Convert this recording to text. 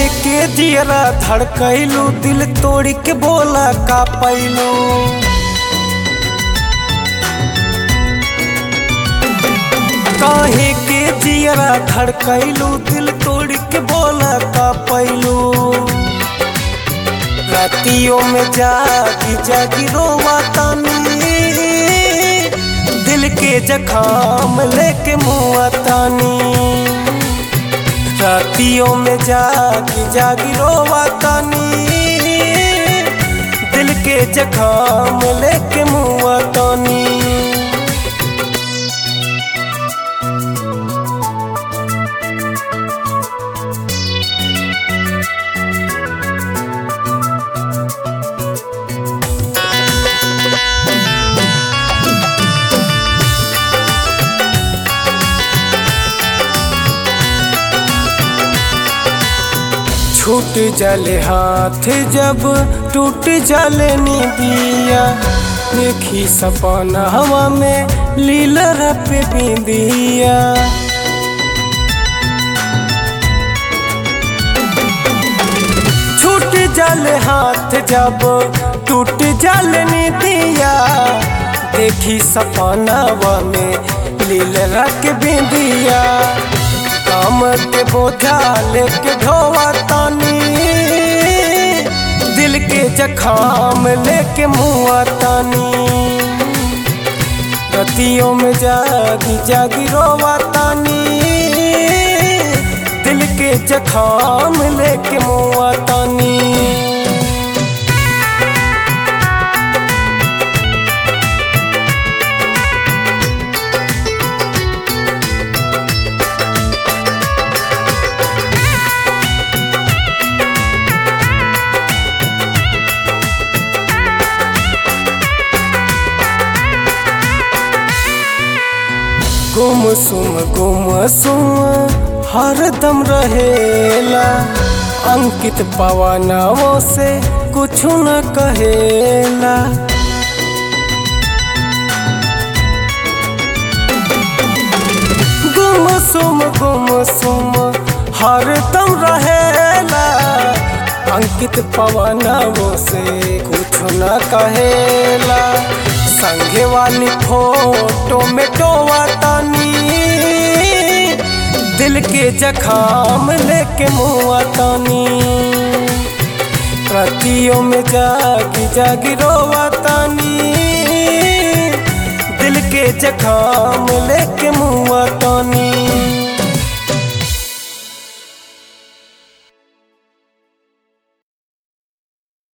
काहे के जियरा धड़कैलू दिल तोड़ के बोला का पैलू काहे के जियरा धड़कैलू दिल तोड़ के बोला का पैलू रातियों में जागी जागी रोवा तानी दिल के जखाम लेके मुआ तानी रातियों में जागी जागी रोवा तानी दिल के जखाम लेके मुआ तानी छूट जले हाथ जब टूट जले निदिया देखी सपना हवा में लीलर पे बिंदिया छूट जले हाथ जब टूट जले निदिया देखी सपनावा में लीलर के बिंदिया काम के बोझा लेके ढोवा तानी दिल के जखाम लेके मुआ तानी रतियों में जागी जागी रोवा तानी दिल के जखाम लेके मुआ तानी गुम सुम गुम सुम हरदम रहेला अंकित पवनों से कुछ न कहेला गुम सुम गुम सुम हरदम रहेला अंकित पवनों से कुछ न कहेला संगे वाली फोटो में टोवा तानी दिल के जखाम लेके मुआ तानी रतियों में जागी जागी रोवा तानी दिल के जखाम लेके मुआ तानी